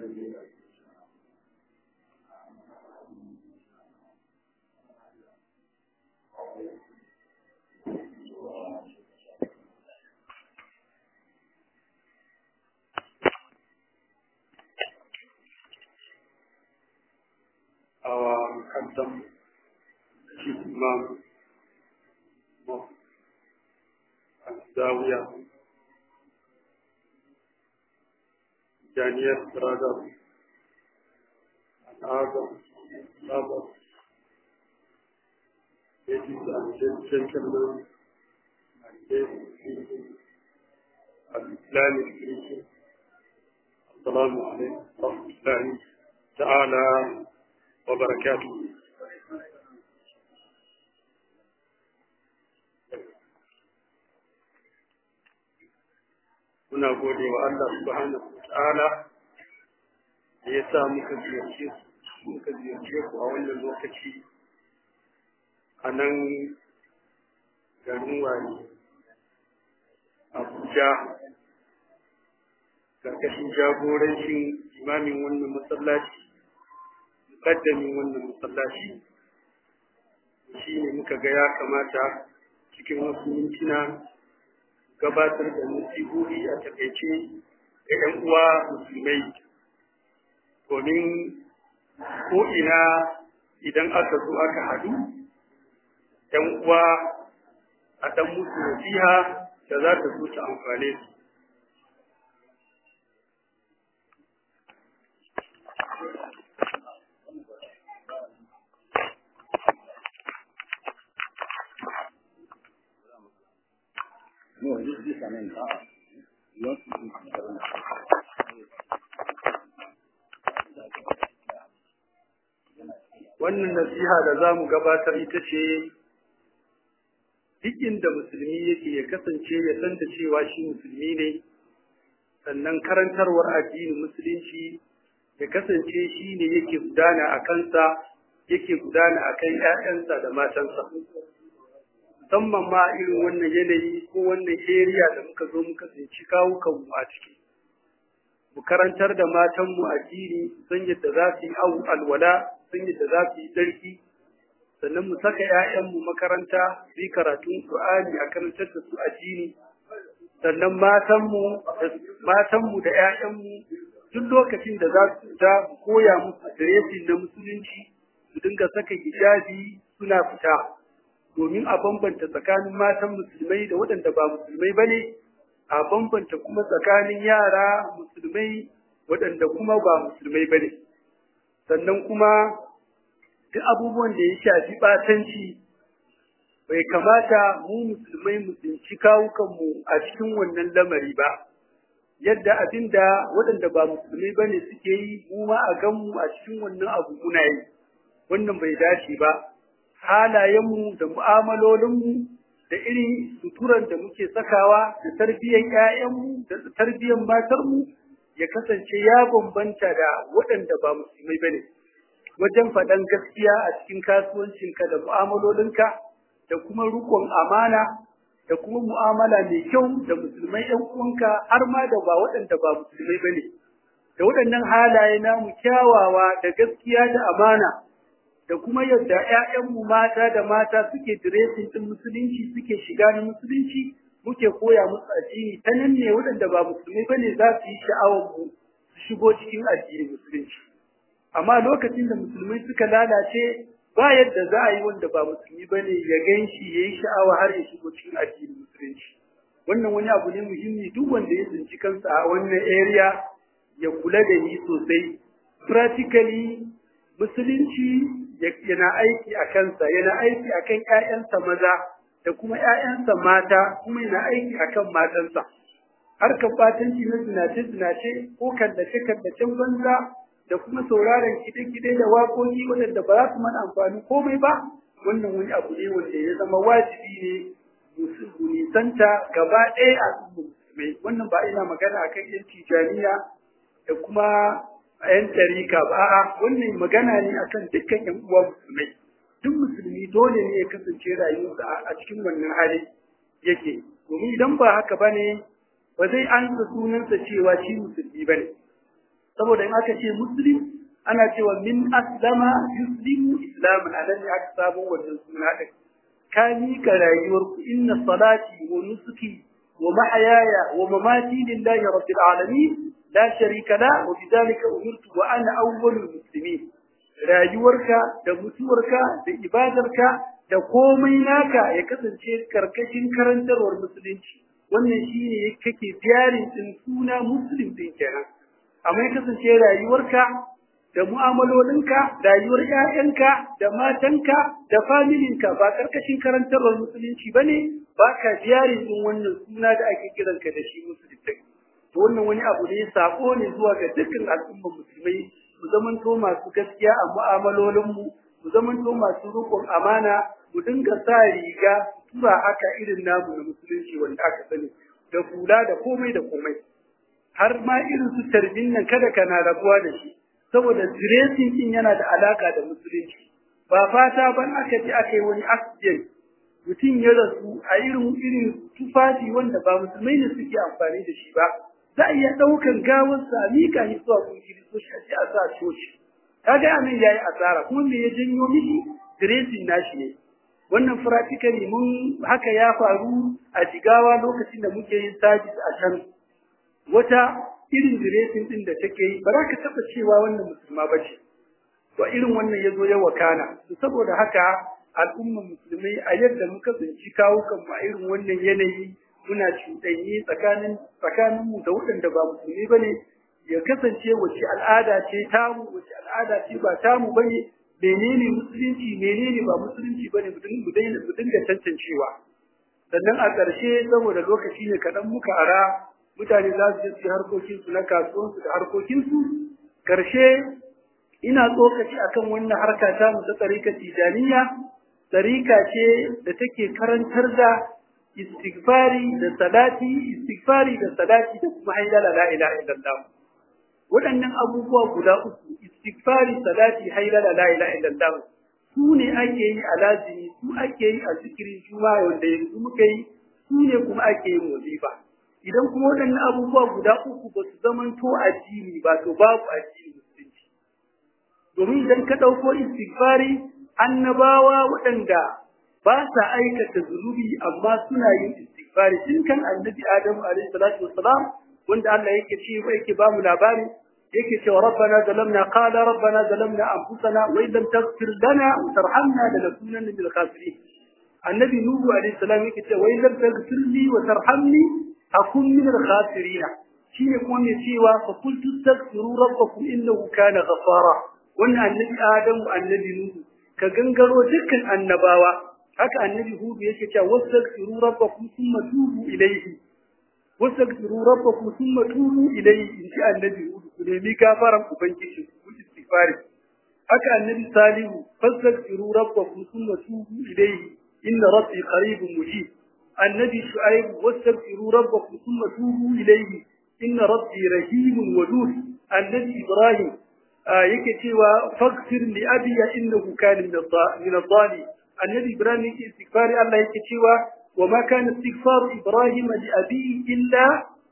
our custom chief imam of Zawiya, Daniel brother, and other brothers, ladies and gentlemen, and ladies people, and Islamic people, Assalamu alaikum wa rahmatullahi ta'ala wa barakatuh. muna gode wa Allah subhanahu wa ta'ala da ya sa muka ziyarce muka ziyarce ku a wannan lokaci a nan garin wani Abuja karkashin jagorancin imamin wannan masallaci kaddamin wannan masallaci shi ne muka ga ya kamata cikin wasu mintuna gabatar da nasihohi a takaice ga 'yan uwa musulmai domin ko'ina idan aka zo aka haɗu 'yan uwa a ɗan musu nasiha da za ta zo ta amfane su No, this this I mean, uh, you want to do wannan nasiha da za mu gabatar ita ce duk inda musulmi yake ya kasance ya san da cewa shi musulmi ne sannan karantarwar addinin musulunci ya kasance shi ne yake gudana a kansa yake gudana a kan ‘ya'yansa da matansa musamman ma irin wannan yanayi ko wannan area da muka zo muka tsinci kawukanmu a ciki mu karantar da matanmu addini san yadda za su yi alwala san yadda za su yi tsarki sannan mu saka ‘ya'yanmu makaranta su yi karatun Qur'ani a karantar da su addini sannan matanmu matanmu da ‘ya'yanmu duk lokacin da za su fita mu koya musu diresin na musulunci su dinga saka hijabi suna fita domin a bambanta tsakanin matan musulmai da waɗanda ba musulmai ba ne a bambanta kuma tsakanin yara musulmai waɗanda kuma ba musulmai ba ne sannan kuma duk abubuwan da ya shafi ɓatanci bai kamata mu musulmai mu tsinci kawukanmu a cikin wannan lamari ba yadda abin da waɗanda ba musulmai ba ne suke yi mu ma a ganmu a cikin wannan abu muna yi wannan bai dace ba halayenmu da mu'amalolinmu da irin suturan da muke sakawa da tarbiyyar ‘ya'yanmu da tarbiyyar matarmu ya kasance ya bambanta da waɗanda ba musulmai ba ne wajen faɗan gaskiya a cikin kasuwancinka da mu'amalolinka da kuma rukun amana da kuma mu'amala mai kyau da musulmai ‘yan uwanka har ma da ba waɗanda ba musulmai ba ne da waɗannan halaye namu kyawawa da gaskiya da amana da kuma yadda ‘ya'yanmu mata da mata suke diresin ɗin musulunci suke shiga na musulunci muke koya musu addini ta nan ne waɗanda ba musulmai ba ne za su yi sha'awar mu su shigo cikin addinin musulunci amma lokacin da musulmai suka lalace ba yadda za a yi wanda ba musulmi ba ne ya gan shi ya yi sha'awa har ya shigo cikin addinin musulunci wannan wani abu ne muhimmi duk wanda ya tsinci kansa a wannan area ya kula da ni sosai practically musulunci yana aiki a kansa yana aiki a kan ‘ya'yansa maza da kuma ‘ya'yansa mata kuma yana aiki a kan matansa harkar batanci na zinace-zinace ko kallace-kallacen banza da kuma sauraron kide-kide da waƙoƙi waɗanda ba za su mana amfani komai ba wannan wani abu ne wanda ya zama wajibi ne mu nisanta gaba ɗaya a musulmai wannan ba ina magana akan yan tijaniya da kuma ‘yan tarika ba, a'a wannan magana ne akan dukkan ‘yan uwa musulmai. Duk musulmi dole ne ya kasance rayuwarsa a cikin wannan hali yake. Domin idan ba haka ba ne, ba zai ansa sunansa cewa shi musulmi ba ne. saboda in aka ce muslim ana cewa min aslama yuslimu islaman anan ne aka samu wannan suna din ka miƙa rayuwarku inna salati wa nusuki wa mahayaya wa mamati lillahi rabbil alamin la sharika la wa bidhalika umirtu wa ana awwalul muslimin rayuwarka da mutuwarka da ibadarka da komai naka ya kasance karkashin karantarwar musulunci wannan shine kake biyarin din suna muslim din kenan amma ya kasance rayuwarka da mu'amalolinka rayuwar ƴaƴanka da matanka da familinka ba karkashin karantarwar musulunci bane ba ka biyarin din wannan suna da ake kiranka da shi musulunci to wannan wani abu ne sako ne zuwa ga dukkan al'ummar musulmai mu zamanto masu gaskiya a mu'amalolinmu mu zamanto masu riƙon amana mu dinga sa riga tura haka irin namu na musulunci wanda aka sani da kula da komai da komai har ma irin su tarbin nan kada kana rabuwa da shi saboda dressing din yana da alaka da musulunci ba fata ban aka ji aka yi wani accident mutum ya rasu a irin irin tufafi wanda ba musulmai ne suke amfani da shi ba za a iya ɗaukan gawarsa a miƙa shi zuwa kun kiristoci a ce a sa coci kaga anan yayi asara kuma me ya janyo mishi dressing nashi ne wannan practically mun haka ya faru a jigawa lokacin da muke yin service a can wata irin dressing din da take yi ba za ka taba cewa wannan musulma ba ce to irin wannan ya zo ya wakana to saboda haka al'ummar musulmai a yadda muka tsinci kawo kan a irin wannan yanayi muna cuɗanyi tsakanin tsakanin mu da waɗanda ba musulmi bane ya kasance wace al'ada ce tamu wace al'ada ce ba tamu bane menene musulunci menene ba musulunci bane mu dinga tantancewa sannan a ƙarshe saboda lokaci ne kaɗan muka ara mutane za su je harkokinsu na kasuwansu da harkokinsu ƙarshe ina tsokaci akan wannan harka ta mu ta tsarika tijaniya tsarika ce da take karantar da istighfari da salati istighfari da salati da kuma hailala la ilaha illallah waɗannan abubuwa guda uku istighfari salati hailala la ilaha illallah su ne ake yi a lazimi su ake yi a zikirin juma'a wanda yanzu muka yi su ne kuma ake yin wazifa idan kuma waɗannan abubuwa guda uku ba su zamanto addini ba to babu addini musulunci domin idan ka ɗauko istighfari annabawa waɗanda ba sa aikata zunubi amma suna yin istighfari tun kan annabi adamu alaihi salatu wassalam wanda Allah yake ce yake ba mu labari yake cewa rabbana zalamna qala rabbana zalamna anfusana wa in lam taghfir lana wa tarhamna lanakunanna minal khasirin annabi nuhu alaihi salam yake cewa wa in lam taghfir li wa tarhamni akun minal khasirin shine kuma mai cewa fa qultu astaghfiru rabbakum innahu kana ghafara wannan annabi adamu annabi nuhu ka gangaro dukkan annabawa haka annabi hudu yake cewa wastaghfiru rabbakum thumma tubu ilayhi wastaghfiru rabbakum thumma tubu ilayhi in ji annabi hudu ku nemi gafaran ubangiji ku istighfari haka annabi salihu fastaghfiru rabbakum thumma tubu ilayhi inna rabbi qaribun mujib annabi shu'aib wastaghfiru rabbakum thumma tubu ilayhi inna rabbi rahimun wadud annabi ibrahim yake cewa faghfir li abi innahu kana min adh-dhalimin annabi ibrahim yake istighfari Allah yake cewa wa ma kana istighfaru ibrahim li abihi illa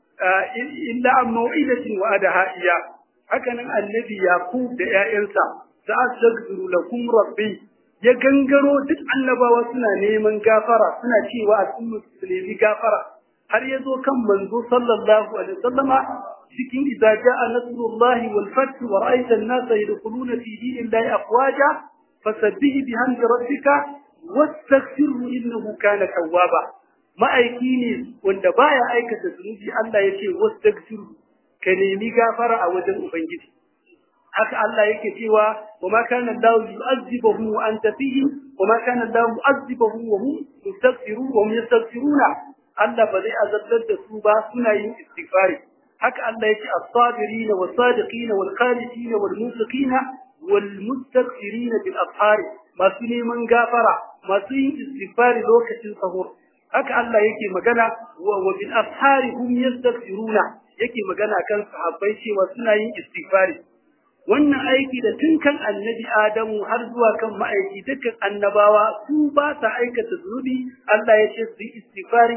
illa an maw'idatin wa adaha iya hakanan annabi yaqub da ƴaƴansa sa'astaghfiru lakum rabbi ya gangaro duk annabawa suna neman gafara suna cewa a sun musulmi gafara har ya zo kan manzo sallallahu alaihi wasallama cikin idza jaa nasrullahi wal fath wa ra'aita an-nasa yadkhuluna fi dinillahi afwaja fasabbih bihamdi rabbika wastaghfirhu innahu kana tawwaba ma'aiki ne wanda baya aikata zunubi Allah yace wastaghfirhu ka nemi gafara a wajen ubangiji haka Allah yake cewa wa ma kana Allah yu'azzibuhum wa anta fihim wa ma kana Allah mu'azzibuhum wa hum yastaghfirun wa hum yastaghfiruna Allah ba zai azabtar da su ba suna yin istighfari haka Allah yake as-sabirin was-sadiqin wal-qanitin wal-munfiqin wal-mustaghfirin bil ashar masu neman gafara masu yin istighfari lokacin sahur haka Allah yake magana wa bil ashar hum yastaghfiruna yake magana kan sahabbai cewa suna yin istighfari wannan aiki da tun kan annabi Adamu har zuwa kan ma'aiki dukkan annabawa su ba sa aikata zunubi Allah ya ce su yi istighfari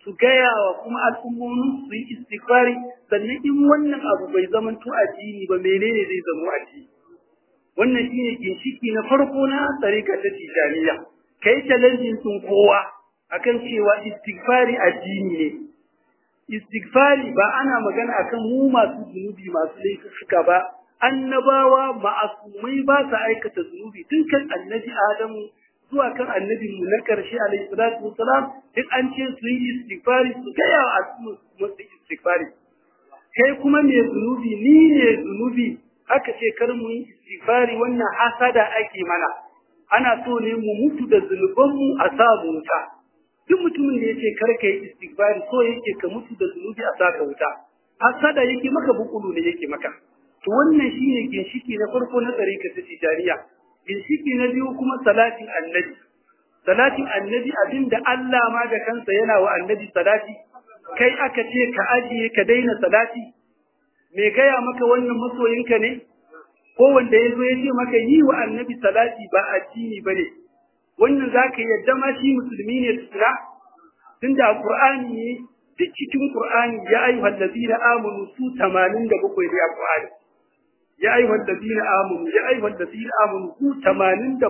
su gaya wa kuma al'ummomin su yi istighfari sannan in wannan abu bai zama to addini ba menene zai zama addini wannan shine ginshiki na farko na tsarika ta tijaniya kai challenging sun kowa akan cewa istighfari addini ne istighfari ba ana magana akan mu masu zunubi masu laifuka ba annabawa ma'asumai ba sa aikata zunubi tun kan annabi adamu zuwa kan annabi mu na karshe alayhi salatu wassalam duk an ce su yi istighfari su gaya wa al'umma su istighfari kai kuma mai zunubi ni ne zunubi aka ce kar mu yi istighfari wannan hasada ake mana ana so ne mu mutu da zunubanmu a sa mu wuta duk mutumin da yace kar ka yi istighfari so yake ka mutu da zunubi a sa ka wuta hasada yake maka bukulu ne yake maka to wannan shine ginshiki na farko na tsarika ta tijariya ginshiki na biyu kuma salatin annabi salatin annabi abinda Allah ma da kansa yana wa annabi salati kai aka ce ka ajiye ka daina salati me gaya maka wannan masoyinka ne ko wanda ya zo ya ce maka yi wa annabi salati ba addini ba ne wannan za ka yadda ma shi musulmi ne tukuna tun da qur'ani ne duk cikin qur'ani ya ayyuhal ladina amanu su 87 ne a qur'ani ya ayyuhal ladina amanu ya ayyuhal ladina amanu su 87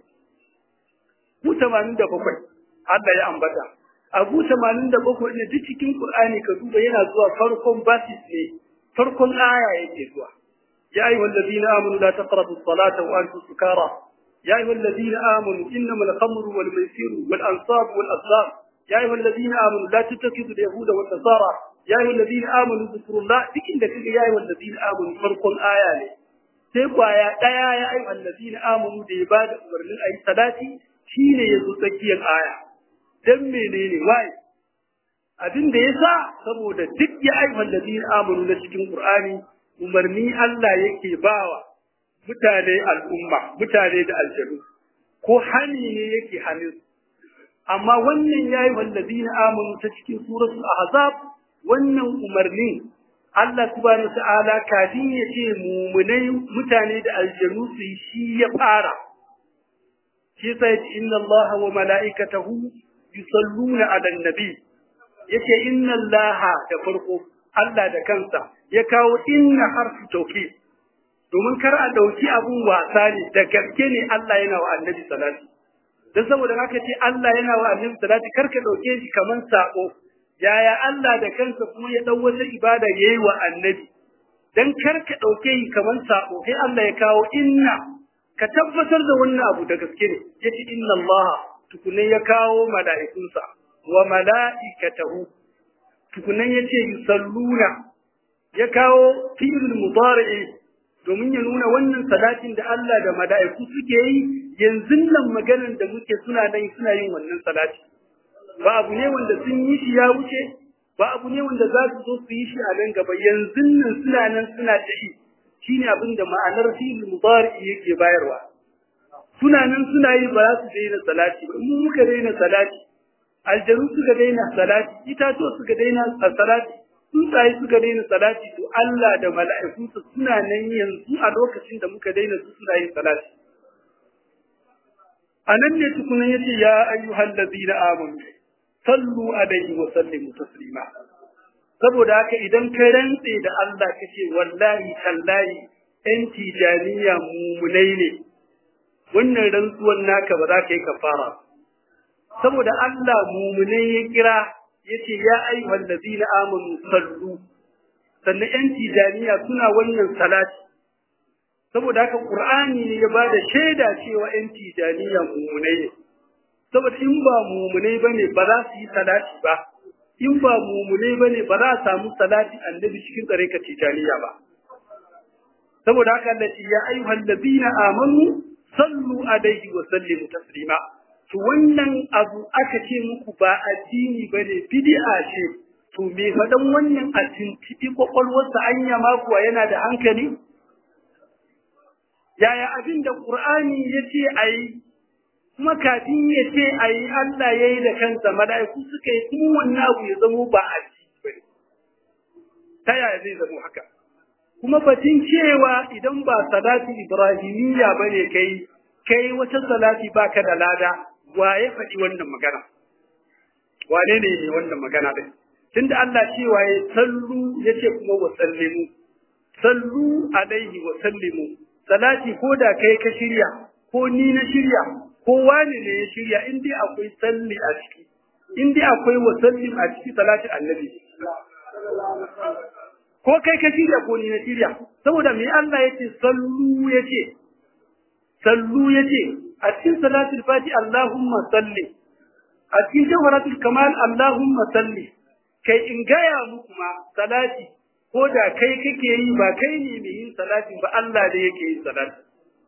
ku 87 Allah ya ambata abu 87 ne duk cikin qur'ani ka duba yana zuwa farkon basis ne farkon aya yake zuwa يا أيها الذين آمنوا لا تقربوا الصلاة وأنتم سكارى يا أيها الذين آمنوا إنما الخمر والميسر والأنصاب والأزلام يا أيها الذين آمنوا لا تتخذوا اليهود والنصارى يا أيها الذين آمنوا ذكروا الله لكن ذكر يا أيها الذين آمنوا فرق آية سيبوا يا يا يا أيها الذين آمنوا لعباد أمرنا أي صلاة شين يزوتكي الآية دم منين واي abin da yasa saboda duk ya ayyuhal ladina amanu na cikin Qur'ani umarni Allah yake bawa mutane al'umma, mutane da aljanu, ko hani ne yake hannun. Amma wannan ya yi wallazi na amonu ta cikin suratul Ahzab wannan umarnin Allah subhanahu ta'ala kafin ya ce mumunai mutane da aljanu su yi shi ya fara. Shi sai ce inna Allah wa mala'ikatahu yusalluna ala nabi yace inna Allah da farko Allah da kansa ya kawo inna harfu tauki domin kar a dauki abun wasa ne da gaske ne Allah yana wa annabi salati dan saboda haka ce Allah yana wa annabi salati kar ka dauke shi kaman sako yaya Allah da kansa kuma ya dau wata ibada yayi wa annabi dan kar ka dauke shi kaman sako sai Allah ya kawo inna ka tabbatar da wannan abu da gaske ne yace inna Allah tukunne ya kawo mala'ikunsa wa mala'ikatahu tukunan ya ce yusalluna ya kawo fi'il mudari'i domin ya nuna wannan salatin da Allah da mala'iku suke yi yanzu nan maganar da muke suna nan suna yin wannan salati ba abu ne wanda sun yi shi ya wuce ba abu ne wanda za su zo su yi shi a nan gaba yanzu nan suna nan suna ta yi shine abin da ma'anar fi'il mudari'i yake bayarwa suna nan suna yi ba za su daina salati ba mu muka daina salati aljanu suka daina salati itatuwa suka daina salati tsuntsaye suka daina salati to Allah da mala'ikunsa suna nan yanzu a lokacin da muka daina su suna yin salati a nan ne tukunan yace ya ayyuhal ladina amanu sallu alaihi wa sallimu taslima saboda haka idan ka rantse da Allah kace wallahi tallahi ɗan tijaniya mumunai ne wannan rantsuwan naka ba za ka yi kafara ba saboda Allah mumune ya kira yace ya ayyuhal ladina amanu sallu sannan yan tijaniya suna wannan salati saboda haka qur'ani ne ya bada shaida cewa yan tijaniya mumune ne saboda in ba mumune bane ba za su yi salati ba in ba mumune bane ba za a samu salati annabi cikin tsare ka tijaniya ba saboda haka Allah ya ayyuhal ladina amanu sallu alaihi wa sallimu taslima to wannan abu aka ce muku ba addini ba ne bid'a ce to me faɗan wannan a tintiɗi kwakwalwarsa anya ma kuwa yana da hankali yaya abin da ƙur'ani ya ce a yi kuma kafin ya ce a yi Allah ya yi da kansa mala'iku suka yi kuma wannan abu ya zamo ba addini ba ne ta yaya zai zamo haka kuma batun cewa idan ba salati ibrahimiyya ba ne kai kai wata salati baka da lada wa ya faɗi wannan magana wane ne ne wannan magana din tunda Allah cewa ya sallu yace kuma wa sallimu sallu alaihi wa sallimu salati ko da kai ka shirya ko ni na shirya ko wani ne ya shirya in dai akwai salli a ciki in dai akwai wa sallim a ciki salatin annabi ko kai ka shirya ko ni na shirya saboda me Allah yace sallu yace sallu yace a cikin salatul fati Allahumma salli a cikin jawharatul kamal Allahumma salli kai in gaya muku ma salati ko da kai kake yi ba kai ne mai yin salati ba Allah ne yake yin salati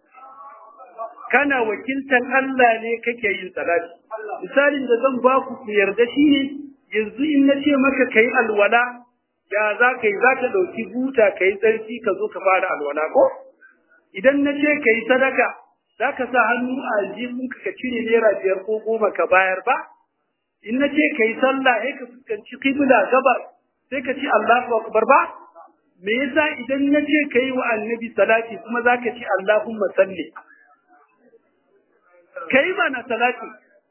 kana wakiltan Allah ne kake yin salati misalin da zan ba ku ku yarda shi ne yanzu in na ce maka kai alwala ya za ka yi za ka ɗauki buta ka yi tsarki ka zo ka fara alwala ko idan na ce ka yi sadaka za ka sa hannu a aljihunka ka cire naira biyar ko goma ka bayar ba in na ce ka yi sallah sai ka fuskanci kibla gabar sai ka ce Allahu akbar ba me yasa idan na ce ka yi wa annabi salati kuma za ka ce Allahumma salli ka yi mana salati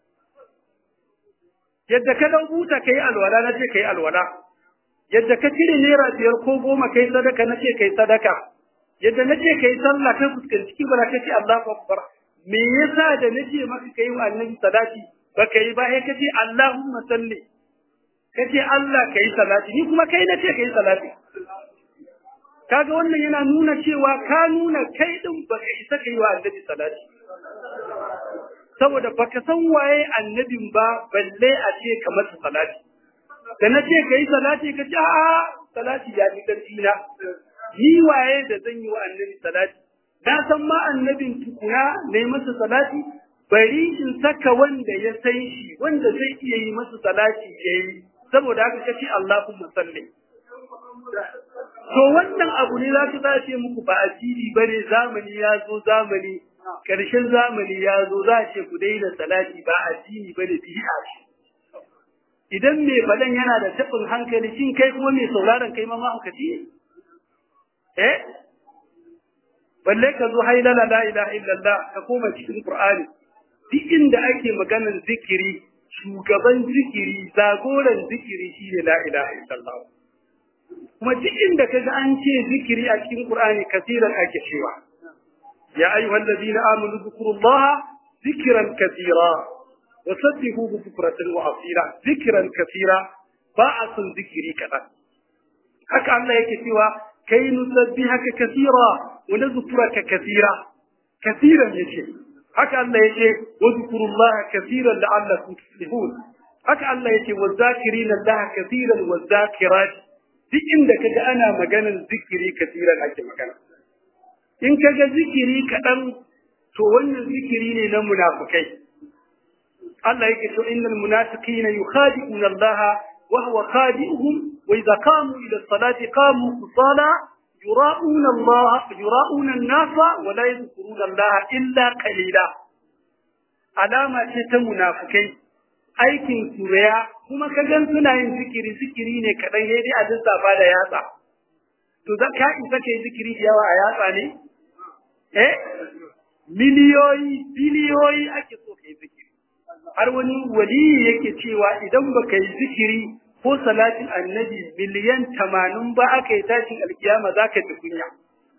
yadda ka dau buta ka yi alwala na ce ka yi alwala yadda ka cire naira biyar ko goma ka yi sadaka na ce ka yi sadaka yadda na ce ka yi sallah ka fuskanci kibla ka ce Allahu akbar me yasa da na ce maka ka yi wa annabi salati ba ka yi ba sai ka ce Allahumma salli ka ce Allah ka yi salati ni kuma kai na ce ka yi salati kaga wannan yana nuna cewa ka nuna kai din baka isa ka yi wa annabi salati saboda baka san waye annabin ba balle a ce ka masa salati da na ce ka yi salati ka ce a salati ya fi ƙarfi na ni waye da zan yi wa annabi salati na san ma annabin tukuna na yi masa salati bari in saka wanda ya san shi wanda zai iya yi masa salati ya yi saboda haka kace Allahumma salli to wannan abu ne za su zace muku ba addini bane zamani ya zo zamani karshen zamani ya zo za ce ku daina salati ba addini bane bid'a ce idan mai fadan yana da tabin hankali shin kai kuma mai sauraron kai ma mahaukaci ne eh balle ka zo hailala la ilaha illallah ka koma cikin qur'ani duk inda ake maganar zikiri shugaban zikiri zagoran zikiri shine la ilaha illallah kuma duk inda kaga an ce zikiri a cikin qur'ani kasiran ake cewa ya ayyuhal ladina amanu dhkurullaha zikran katira وسبحوه بكرة وأصيلا ذكرا كثيرا باعث ذكري كذا haka Allah yake cewa kai nusabbihaka kathira wa nadhkuraka kathira kathiran yace haka Allah yake wa dhkurullaha kathiran la'allakum tuflihun haka Allah yake wa zakirina Allah kathiran wa zakirat duk inda kaga ana maganar zikiri kathiran ake magana in kaga zikiri kadan to wannan zikiri ne na munafikai Allah yake to innal munafiqina yukhadi'una Allah wa huwa khadi'uhum wa idza qamu ila as-salati qamu kusala yura'una Allah yura'una an-nasa wa la yadhkuruna Allah illa qalila alama ce ta munafikai aikin suraya kuma ka gan suna yin zikiri zikiri ne kadan sai dai a lissafa da yatsa to za ka isa kai zikiri da yawa a yatsa ne eh miliyoyi biliyoyi ake so kai zikiri har wani wali yake cewa idan baka yi zikiri ko salatin annabi miliyan tamanin ba aka yi tashin alkiyama za ka ji kunya.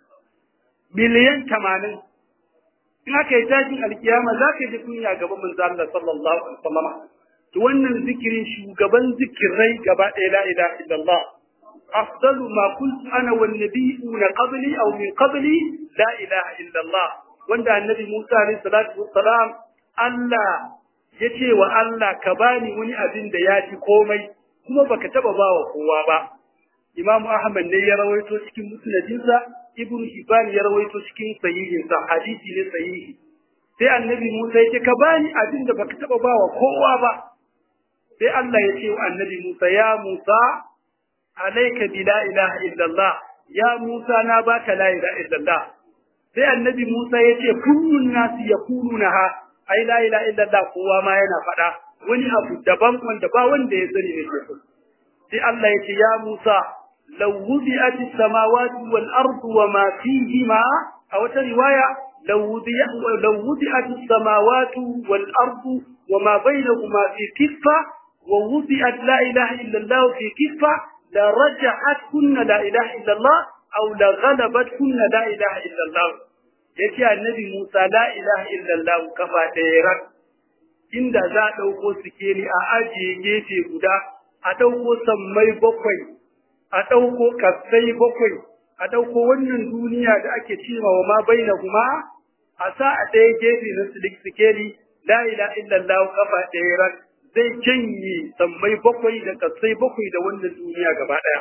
Miliyan tamanin. In aka yi tashin alkiyama za ka ji kunya gaba manzo Allah sallallahu alaihi wasallam. To wannan zikirin shugaban zikirai gaba ɗaya la ilaha illallah. أفضل ما قلت أنا والنبيون قبلي أو من قبلي لا إله إلا الله وعند النبي موسى عليه الصلاة والسلام Allah ya ce wa Allah ka bani wani abin da ya fi komai kuma baka taba ba wa kowa ba Imam Ahmad ne ya rawaito cikin musnadinsa Ibn Hibban ya rawaito cikin sahihinsa hadisi ne sahihi sai Annabi Musa ya ce ka bani abin da baka taba ba wa kowa ba sai Allah ya ce wa Annabi Musa ya Musa alayka bi la ilaha illallah ya Musa na baka la ilaha illallah sai Annabi Musa ya ce kullun nasi yaqulunaha ai la ilaha illallah kowa ma yana faɗa wani abu daban wanda ba wanda ya sani ne ke sai Allah ya ce ya Musa law wudi'at as-samawati wal ardu wa ma fihima a wata riwaya law wudi'at law wudi'at as-samawati wal ardu wa ma bainahuma fi kiffa wa wudi'at la ilaha illallah fi kiffa la raja'at kunna la ilaha illallah aw la ghalabat kunna la ilaha illallah yace annabi Musa la ilaha illallah kafa ɗaya rak inda za a ɗauko sikeli a ajiye gefe guda a ɗauko sammai bakwai a ɗauko kasai bakwai a ɗauko wannan duniya da ake cewa wa ma baina kuma a sa a ɗaya gefe na sikeli la ilaha illallah kafa ɗaya rak zai janye sammai bakwai da kasai bakwai da wannan duniya gaba ɗaya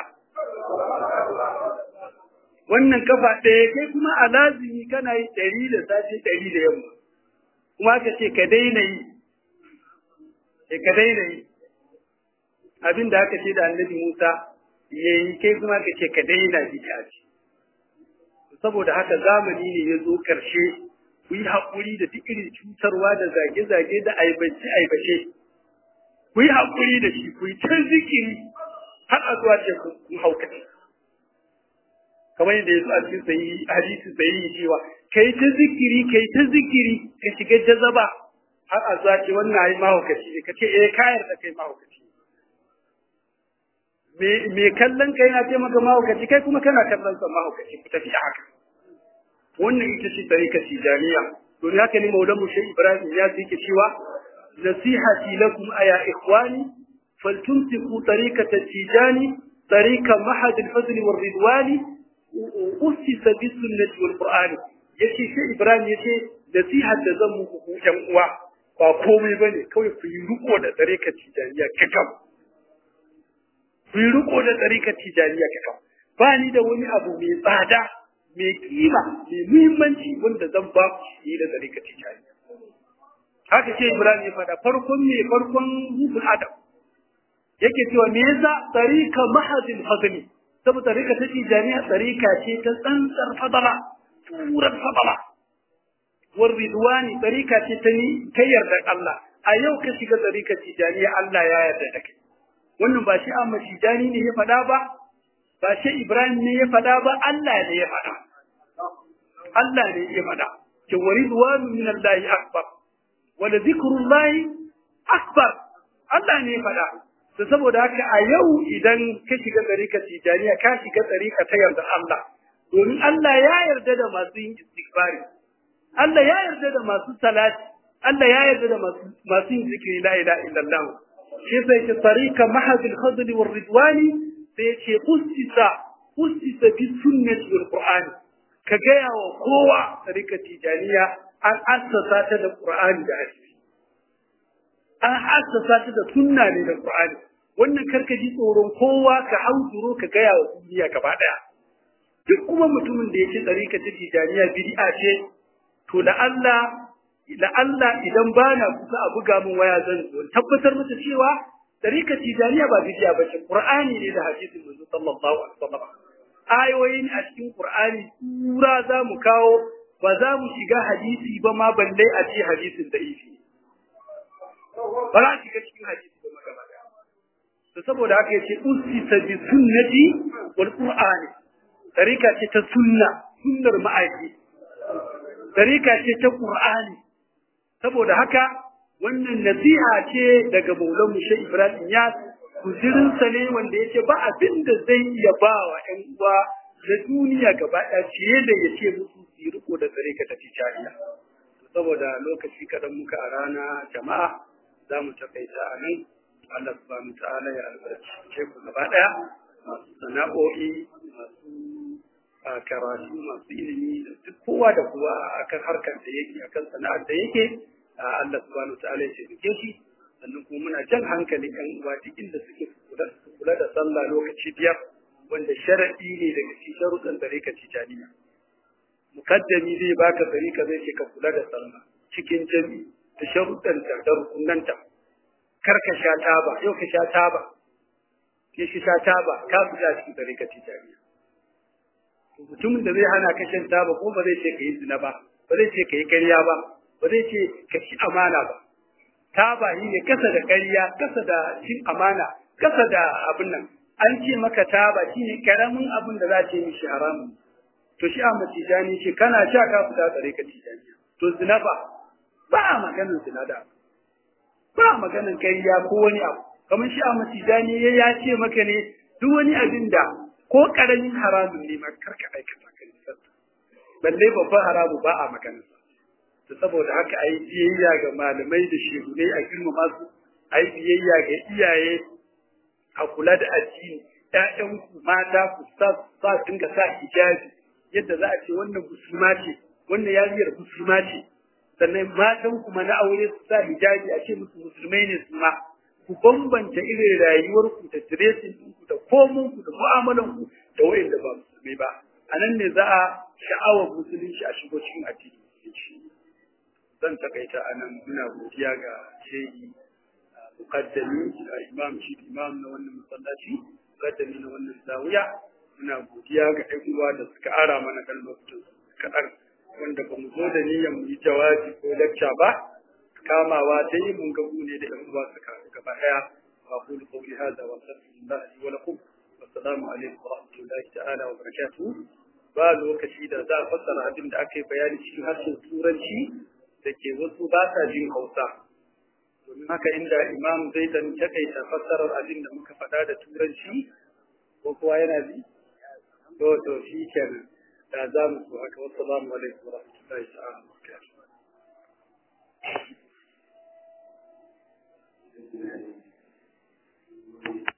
wannan kafa ɗaya kai kuma a lazimi kana yi ɗari da safe ɗari da yamma kuma ka ce ka daina yi sai ka daina yi abin da aka ce da annabi Musa ya yi kai kuma ka ce ka daina bid'a ce saboda haka zamani ne ya zo ƙarshe ku yi haƙuri da duk irin cutarwa da zage-zage da aibace-aibace ku yi haƙuri da shi ku yi ta zikiri har a zuwa ce ku haukace kamar yadda ya zo a cikin sayi hadisi sayi cewa kai ta zikiri kai ta zikiri ka shiga jazaba har a zuwa ce wannan ai mahaukaci ne kace eh kayar da kai mahaukaci me me kallon kai na ce maka mahaukaci kai kuma kana kallon sa mahaukaci ku tafi haka wannan ita ce tarika tijaniya to ne haka ne maulan mu shehu ibrahim ya ce ke cewa nasihati lakum aya ikhwani faltumsiku tariqata tijani tariqa mahad al-fadl wal ridwani usisa bis sunnati wal qur'ani yace shehu ibrahim yace nasihar da zan muku ku yan uwa ba komai ba ne kawai ku yi riko da tsarikar tijaniya kakam ku yi riko da tsarikar tijaniya kakam ba ni da wani abu mai tsada mai kima mai muhimmanci wanda zan ba ku shi da tsarikar tijaniya haka ce ibrahim ya faɗa farkon ne farkon rufin adam yake cewa me yasa tsarika mahadin fadli saboda tsarika ta tijaniya tsarika ce ta tsantsar fadala turar fadala والرضوان طريقة تتني كي يرضى الله أيو كشيك طريقة تجانية الله يا يرضى wannan ba shi amma tijani ne ya faɗa ba ba shi Ibrahim ne ya faɗa ba Allah ne ya faɗa Allah ne ya faɗa ki waridwanu min Allah akbar wa la zikrullahi akbar Allah ne ya faɗa to saboda haka a yau idan ka shiga tsarika tijaniya ka shiga tsarika ta yarda Allah domin Allah ya yarda da masu yin istighfari Allah ya yarda da masu salati, Allah ya yarda da masu yin zikiri la ilaha illallah. Shi sai ce tarika mahadul fadli war ridwani sai ce ustisa ustisa bi sunnati wal qur'ani. Ka gaya wa kowa tarika tijaniya an assasa ta da qur'ani da hadisi. An assasa ta da sunna ne da qur'ani. Wannan karka ji tsoron kowa ka hauduro ka gaya wa duniya gaba daya. Duk kuma mutumin da ya ce tarika ta tijaniya bid'a ce to da Allah da Allah idan bana kusa a buga min waya zan zo tabbatar masa cewa tarika tijaniya ba bidiya ba ce Qur'ani ne da hadisin manzo sallallahu alaihi wasallam ayoyin a cikin Qur'ani sura za mu kawo ba za mu shiga hadisi ba ma balle a ce hadisin da ifi ba za shiga cikin hadisi ba magana to saboda haka yace usisa bi sunnati wal qur'ani tarika ce ta sunna sunnar ma'aiki tarika ce ta Qur'ani saboda haka wannan nasiha ce daga Maulan Mushe Ibrahim ya kuzirin sa ne wanda yace ba abin da zai iya ba wa ƴan uwa da duniya gaba ɗaya ciye da yace musu su yi riko da tarika ta tijariya saboda lokaci kadan muka a rana jama'a za mu takaita a nan Allah subhanahu wa ta'ala ya albarkace ku gaba ɗaya masu sana'o'i masu a karatu masu ilimi da duk kowa da kowa akan harkar da yake akan sana'ar da yake Allah subhanahu wa ta'ala ya taimake shi sannan kuma muna jan hankali kan uwa duk inda suke kula da sallah lokaci biyar wanda sharadi ne daga cikin sharuɗan dariƙa tijaniya mukaddami zai baka dariƙa zai ce ka kula da sallah cikin jami da sharuɗan ta da rukunanta kar ka sha taba yau ka sha taba ke shi sha taba ka fita cikin dariƙa tijaniya mutumin da zai hana ka shan taba ko ba zai ce ka yi zina ba ba zai ce ka yi ƙarya ba ba zai ce ka ci amana ba taba yi ne kasa da ƙarya kasa da cin amana kasa da abin nan an ce maka taba shi ne karamin abin da za ce mishi haramun to shi Ahmad Tijani ce kana sha ka fita tsare ka Tijani to zina ba ba a maganin zina da ba a maganin ƙarya ko wani abu kamar shi a matijani ya ya ce maka ne duk wani abin da ko karamin haramun ne ma karka aikata ka nisanta balle babban haramu ba a magana to saboda haka ai biyayya ga malamai da shehunai a girmama su ai biyayya ga iyaye a kula da addini ƴaƴanku mata ku sa sa dinga sa hijabi yadda za a ce wannan musulma ce wannan yariyar musulma ce sannan matan kuma na aure su sa hijabi a ce musu musulmai ne su ma ku bambanta irin rayuwarku da dressing ɗinku da komonku da mu'amalanku da wayanda ba musulmai ba a nan ne za a sha'awar musulunci a shigo cikin addini musulunci zan takaita a nan muna godiya ga shehi muqaddami imam shi imam na wannan masallaci muqaddami na wannan zawiya muna godiya ga ɗan uwa da suka ara mana kan lokacin kaɗan wanda ba mu zo da niyyar mu yi jawabi ko lecture ba kamawa ta yi mun gabu ne da ɗan uwa suka gaba ɗaya أقول قولي هذا وأستغفر الله لي ولكم والسلام عليكم ورحمة الله تعالى وبركاته ba lokaci da za a fassara abin da aka yi bayani cikin harshen turanci da ke wasu ba sa jin hausa domin haka inda imam zai dan takaita fassarar abin da muka faɗa da turanci ko kowa yana ji to to shi kenan da za mu so haka wasu alaikum wa rahmatullahi ta'ala